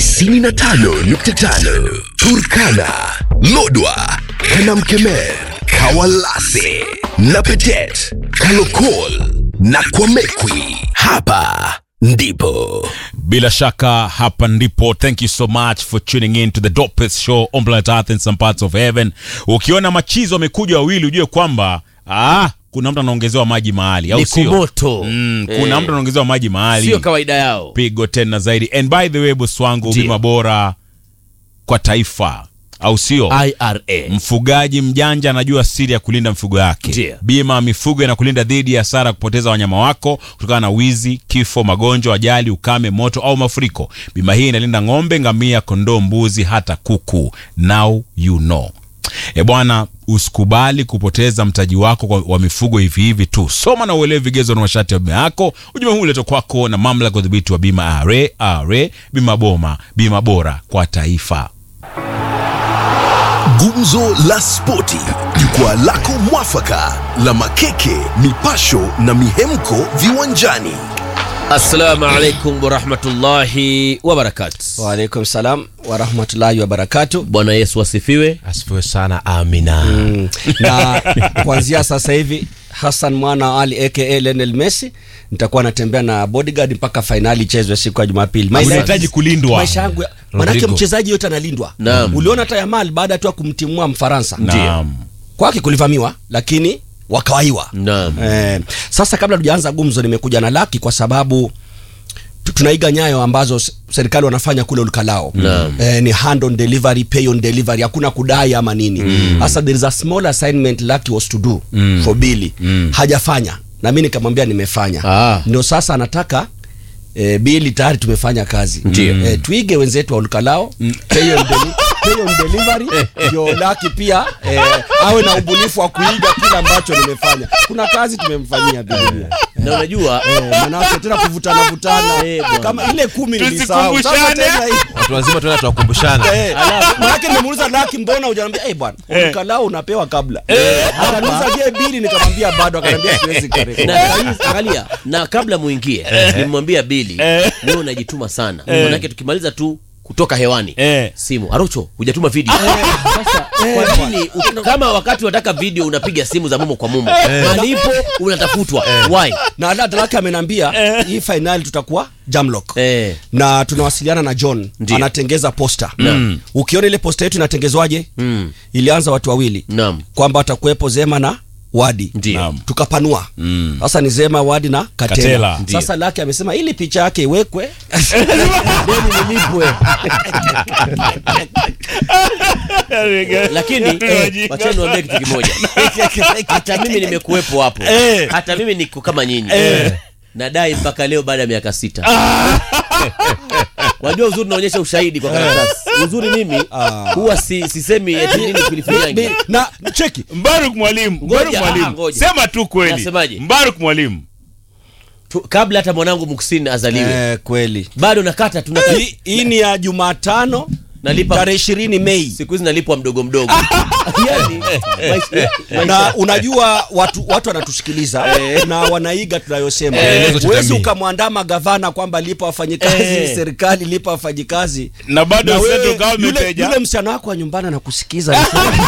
95.5 Turkana, Lodwa, Kanamkemer, Kawalase na Petet, Kalokol na Kwamekwi. Hapa ndipo Bila shaka hapa ndipo. Thank you so much for tuning in to the dopest show on planet Earth in some parts of heaven. Ukiona machizo wamekuja wawili, ujue kwamba ah, kuna mtu anaongezewa maji mahali, au Ni sio? kumoto. Mm, kuna Eh. mtu anaongezewa maji mahali, sio kawaida yao pigo tena zaidi. And by the way, boss wangu, Ndiyo. bima bora kwa taifa, au sio? ira Mfugaji mjanja anajua siri ya kulinda mifugo yake. Ndiyo. Bima ya mifugo inakulinda dhidi ya hasara ya kupoteza wanyama wako kutokana na wizi, kifo, magonjwa, ajali, ukame, moto au mafuriko. Bima hii inalinda ng'ombe, ngamia, kondoo, mbuzi, hata kuku. Now you know. E bwana, usikubali kupoteza mtaji wako kwa- wa mifugo hivi hivi tu. Soma na uelewe vigezo na masharti ya bima yako. Ujumbe huu uletwa kwako na mamlaka ya udhibiti wa bima RA, RA, bima boma, bima bora kwa taifa. Gumzo la Spoti, jukwaa lako mwafaka la makeke, mipasho na mihemko viwanjani. assalamu alaikum warahmatullahi wabarakatu Waalaikum salam warahmatullahi wabarakatu. bwana yesu asifiwe asifiwe sana amina Mm. Na kuanzia sasa hivi Hassan mwana wa Ali aka Lionel Messi nitakuwa natembea na bodyguard mpaka fainali ichezwe siku ya Jumapili. Maisha- Unahitaji kulindwa. Maisha yangu ya- manake Rodrigo. mchezaji yote analindwa. Naam. Uliona hata Yamal baada tu ya kumtimua Mfaransa Naam. kwake kulivamiwa, lakini wakawaiwa. naam Eh, sasa kabla tujaanza gumzo, nimekuja na laki kwa sababu tu- tunaiga nyayo ambazo s- serikali wanafanya kule Ulukalao. Naam. Eh, ni hand on delivery, pay on delivery, hakuna kudai ama nini. Sasa there is a small assignment Lucky was to do for Billy. Hajafanya na mimi nikamwambia nimefanya. Ah. Ndio sasa anataka E, bili tayari tumefanya kazi Ndio. e, tuige wenzetu wa Ulukalao pay on, deli pay on delivery ndio Laki pia e, awe na ubunifu wa kuiga kile ambacho nimefanya. Kuna kazi tumemfanyia Biblia na unajua Eh, manake tena kuvutana vutana Eh, bwana. kama ile kumi nilisahau sasa Tusikumbushane. tena hii watu wazima tuenda tuwakumbushana Eh, manake nimemuuliza Laki mbona hujaniambia eh bwana ukalao unapewa kabla akaniuliza je bili nikamwambia bado akaniambia siwezi kurekodi na saizi, angalia na kabla muingie nimwambia bili wewe unajituma sana manake tukimaliza tu kutoka hewani Eh. simu arocho hujatuma video sasa kwa nini u- kama wakati unataka video unapiga simu za mumo kwa mumo malipo unatafutwa why na hata Laki amenambia hii finali tutakuwa Jamlock eh na tunawasiliana na John Ndio. anatengeza posta ukiona ile posta yetu inatengezwaje mm. ilianza watu wawili naam kwamba watakuwepo Zema na Wadi ndio Naam. tukapanua sasa ni Zema Wadi na Katela, Katela, ndio. sasa Laki amesema ili picha yake iwekwe deni nilipwe lakini eh, wacheni niwaambie kitu kimoja hata mimi nimekuwepo hapo hata mimi niko kama nyinyi nadai mpaka leo baada ya miaka sita wajua uzuri naonyesha ushahidi kwa karatasi uzuri mimi huwa si, sisemi eti nini kilifinyangi na cheki Mbaruk mwalimu, Mbaruk Ngoja, ah, mwalimu. ngoja. Sema tu kweli. Nasemaje? Mbaruk mwalimu. Tu- kabla hata mwanangu muksini azaliwe eh, kweli bado nakata tuna Hii- hii ni ya Jumatano nalipa tarehe ishirini Mei siku hizi nalipwa mdogo mdogo yani, maisha, na maisha. unajua watu watu wanatusikiliza na wanaiga tunayosema Maelezo cha huwezi jamii. ukamwandama gavana kwamba lipa wafanyikazi Eh. serikali lipa wafanyikazi Na bado Na wewe, Central Government yule, haija- yule msichana wako wa nyumbani anakusikiza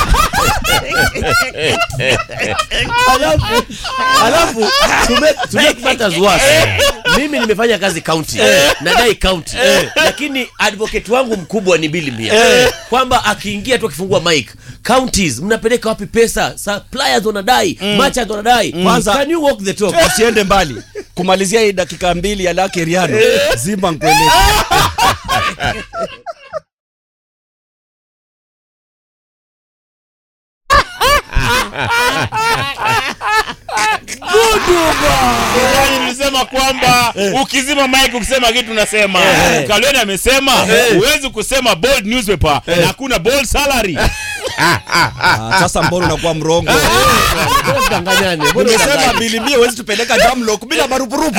alafu alafu to make- to make matters worse, mimi nimefanya kazi county nadai county lakini advocate wangu mkubwa ni bili mia kwamba akiingia tu akifungua mic counties mnapeleka wapi pesa suppliers wanadai merchants wanadai Kwanza- can you walk the talk usiende mbali kumalizia hii dakika mbili ya lake riano zima nkueleze Yaani nilisema kwamba ukizima mic ukisema kitu unasema. Kalweni amesema huwezi kusema bold newspaper na hakuna bold salary. Ah, sasa mbona unakuwa mrongo Mbona tudanganyane? Mbona umesema tudanganyane? bilimia huwezi tupeleka jamlock bila marupurupu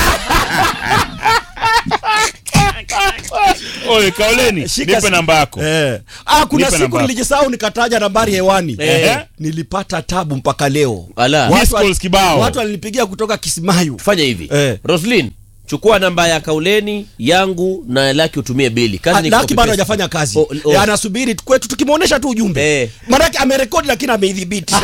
Oye, Kaoleni, Shika nipe si- namba yako. Eh. Ah, kuna Nipe siku namba. nilijisahau nikataja nambari hewani Eh. nilipata tabu mpaka leo Ala. Watu Miss wal- calls kibao. watu walinipigia kutoka Kismayu fanya hivi Eh. roslin chukua namba ya kauleni yangu na laki utumie bili kazi ni laki copy bado paste. hajafanya kazi O- o- Eh, anasubiri tu- kwetu tukimwonyesha tu ujumbe Eh. maanake amerekodi lakini ameidhibiti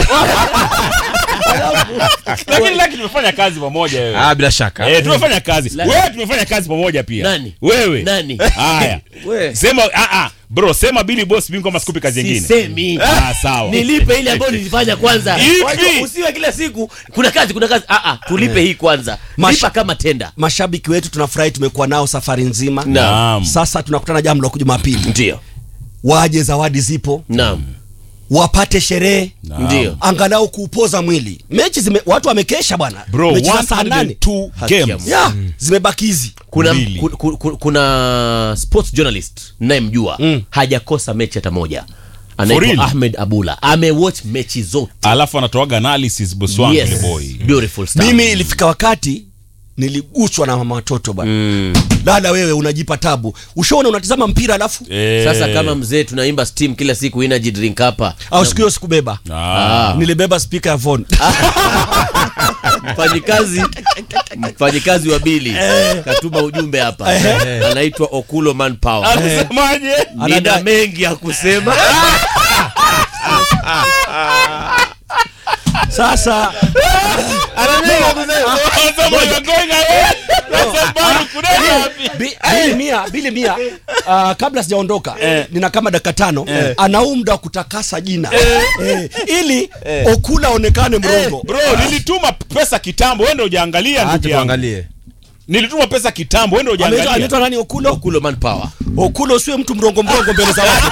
lakini laki tumefanya kazi pamoja wewe ah, bila shaka Eh, tumefanya kazi Laki. wewe tumefanya kazi pamoja pia Nani? wewe Nani? haya We. sema ah, ah, bro sema bili boss mimi kama sikupi kazi nyingine Sisemi. ah, sawa nilipe ile ambayo nilifanya kwanza Ipi? Wajua, usiwe kila siku kuna kazi kuna kazi ah, ah, tulipe hii kwanza Mash- lipa kama tenda mashabiki wetu tunafurahi tumekuwa nao safari nzima Naam. sasa tunakutana jambo la jumapili ndio waje zawadi zipo naam wapate sherehe ndio angalau kuupoza mwili mechi zime, watu wamekesha bwana bro mechi za saa nane 102 Haki ya games Mungu. ya zimebakizi kuna, Mbili. ku, ku, ku, kuna sports journalist nayemjua Mm. hajakosa mechi hata moja For real? anaitwa ahmed abula amewatch mechi zote alafu anatoaga analysis boss wangu yes. yes. boy beautiful stuff. mimi ilifika wakati niliguswa na mama watoto bwana Mm. dada wewe unajipa tabu ushaona unatizama mpira alafu Eh. sasa kama mzee tunaimba steam kila siku energy drink hapa au siku hiyo sikubeba ah. nilibeba spika ya phone mfanyikazi mfanyikazi wa bili katuma ujumbe hapa anaitwa okulo manpower anasemaje nina Anadai- mengi ya kusema sasa Anasema you're going away. Sasa bado kuna wapi? Bi- bili mia bili mia uh, kabla sijaondoka nina kama dakika tano ana huu muda wa kutakasa jina eh, ili okula aonekane mrongo bro nilituma pesa kitambo wende ujaangalia ndugu acha yangu tuangalie nilituma pesa kitambo wende Anaitwa- ujaangalia anaitwa nani okulo okulo manpower okulo usiwe mtu mrongo mrongo mbele za watu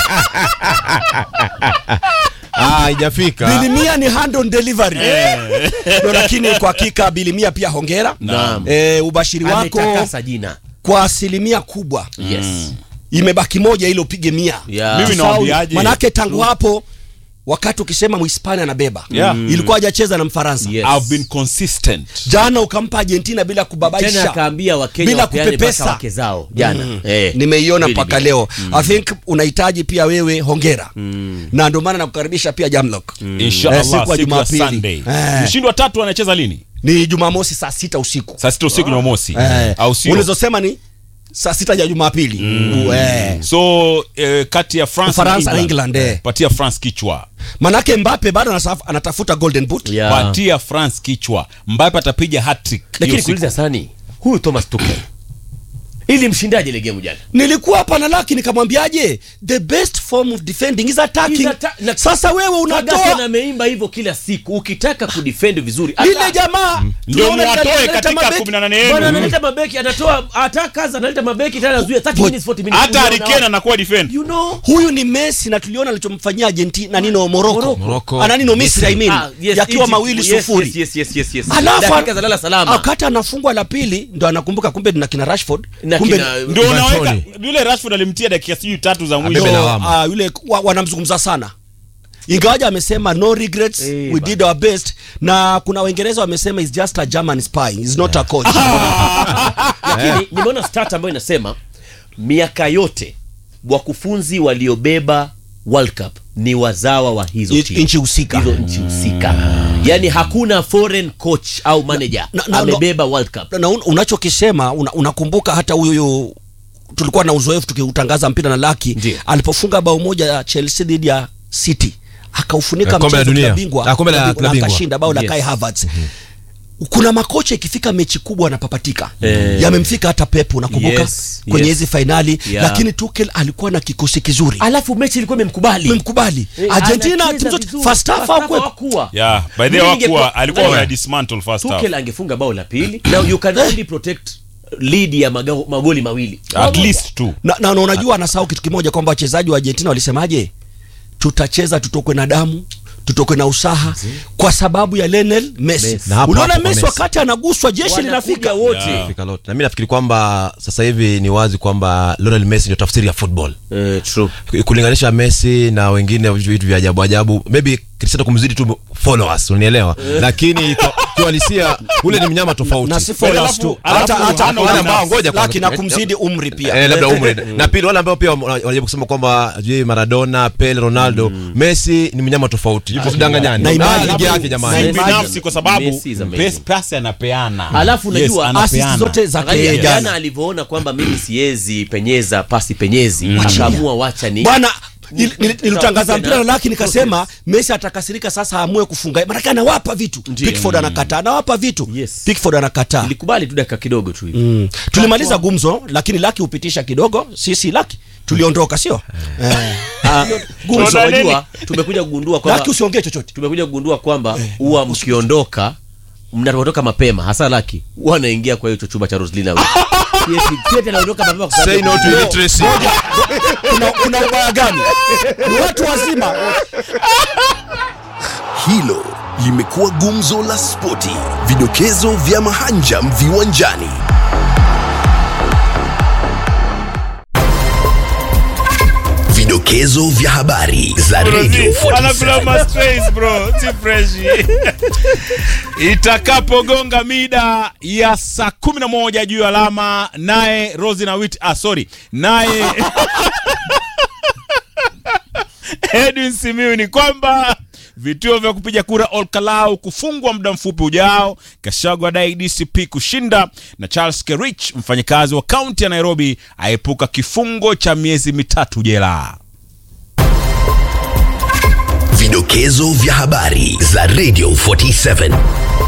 ah haijafika bilimia ni hand on delivery no, lakini kwa hakika bilimia pia hongera Naam. e, ubashiri wako ametakasa jina kwa asilimia kubwa yes imebaki moja ili upige mia Yeah. Mimi Sawa, nawaambiaje? manake tangu hapo wakati ukisema mhispania anabeba Yeah. ilikuwa hajacheza na mfaransa Yes. I've been consistent jana ukampa argentina bila tena kubabaisha akaambia wakenya bila wapeane mpaka kupepesa. wake zao jana eh. nimeiona Bili, mpaka bili. leo i think unahitaji pia wewe hongera na ndio maana nakukaribisha pia jamlock inshallah Eh, siku ya siku ya Jumapili. Sunday Eh. mshindi wa tatu anacheza lini ni jumamosi saa sita usiku saa sita usiku jumamosi Eh, au sio ulizosema ni saa sita ya jumapili mm. eh. so eh, kati ya france Ufaransa na na England, eh. patia france kichwa manake mbape bado anasaf- anatafuta golden boot Yeah. patia france kichwa mbape atapiga hattrick lakini hiyo siku. kuuliza sani huyu thomas tuchel ili mshindaje ile game jana nilikuwa hapa na laki nikamwambiaje the best form of defending is attacking Is atta- na- sasa wewe Ferguson unatoa ameimba hivyo kila siku ukitaka kudefend vizuri lile ata- jamaa Ndio tunaona muwatoe analeta katika mabeki. 18 yenu. Bwana analeta mabeki anatoa attackers analeta mabeki tena anazuia 30 minutes 40 minutes hata Unaona harikena anakuwa defend you know huyu ni messi na tuliona alichomfanyia argentina nino moroko Morocco. ananino misri I mean, Ah, yes, yakiwa Egypt. mawili Yes, sufuri yes, yes, yes, yes, yes. Alafu- dakika za lala salama wakati anafungwa la pili ndo anakumbuka kumbe na kina rashford Na kumbe kina- ndio Ivan unaweka Toney. yule rashford alimtia dakika sijui tatu za Abebe mwisho ndo, lawama. ah, yule wa, wanamzungumza sana ingawaja amesema no regrets Eh, we ba- did our best na kuna waingereza wamesema is just a german spy is not a coach lakini nimeona stat ambayo inasema miaka yote wakufunzi waliobeba world cup ni wazawa wa hizo I- timu. nchi husika. hizo nchi husika yaani hakuna foreign coach au manager na- na- amebeba world cup na un, unachokisema una, unakumbuka hata huyu huyu tulikuwa na uzoefu tukiutangaza mpira na laki Ndiyo. alipofunga bao moja ya chelsea dhidi ya city akaufunika Eh, kombe la mchezo dunia. klabu bingwa Ah, kombe la- klabu bingwa, klabu na bingwa. akashinda bao la Yes. kai havertz kuna makocha ikifika mechi kubwa anapapatika Eh. yamemfika hata pep unakumbuka Yes, kwenye yes. hizi fainali Yeah. lakini tukel alikuwa na kikosi kizuri alafu mechi ilikuwa imemkubali memkubali Eh, argentina anacheza timu zote vizuri. first half First half hawakuwepo. hawakuwa. yeah by the Mimi way ningekuwa- hakuwa alikuwa Ngoja. wana dismantle first half tukel angefunga bao la pili now you can only protect lead ya maga- magoli mawili at least two na, na, na unajua anasahau kitu kimoja kwamba wachezaji wa argentina walisemaje tutacheza tutokwe na damu tutokwe na usaha kwa sababu ya Lionel Messi. Messi. Na hapo Uliona hapo kwa Messi Messi. wakati anaguswa jeshi Wanakuja linafika. wote Yeah. Fika lote. na mi nafikiri kwamba sasa hivi ni wazi kwamba Lionel Messi ndio tafsiri ya football Eh, true kulinganisha Messi na wengine vitu vya ajabu ajabu maybe Cristiano kumzidi tu followers unanielewa lakini kwa- kiuhalisia ule ni mnyama tofauti na si followers Alafu- tu alafu hata hata hana wale ubinafsi. ambao ngoja kwanza. laki na kumzidi umri pia Eh, labda umri na pili wale ambao pia wana- wanajaribu kusema kwamba je Maradona Pele Ronaldo Messi ni mnyama tofauti yupo sidanganyani Na na imani- ligi yake na jamani imani- binafsi kwa sababu Messi is amazing. pes- pasi anapeana Alafu Yes, unajua anapeana. assist zote za Angalia, yeye jana jana alivyoona kwamba mimi siwezi penyeza pasi penyezi akaamua wacha ni bwana nil- nil- nilitangaza Tunakuja mpira na- laki nikasema Messi atakasirika sasa aamue kufunga maanake anawapa vitu Pickford anakataa anawapa vitu Yes. Pickford anakataa ilikubali tu dakika kidogo tu hivi Mm. tulimaliza gumzo lakini laki hupitisha kidogo sisi laki tuliondoka sio Eh. Ah, gumzo Tunaona nini? wajua tumekuja kugundua kwamba laki usiongee chochote tumekuja kugundua kwamba huwa mkiondoka mnapotoka mapema hasa laki huwa anaingia kwa hicho chumba cha Roslina anaondoka mapema kwa say sababu no to illiteracy kuna, kuna ubaya gani ni watu wazima Hilo limekuwa gumzo la spoti, vidokezo vya mahanjam viwanjani. Vidokezo vya habari za Radio 47. itakapogonga mida ya saa kumi na moja juu ya alama naye rosi na wit ah, sorry naye edwin simiu ni kwamba vituo vya kupiga kura olkalau kufungwa muda mfupi ujao kashago adai dcp kushinda na charles kerich mfanyakazi wa kaunti ya nairobi aepuka kifungo cha miezi mitatu jela Vidokezo vya habari za Radio 47.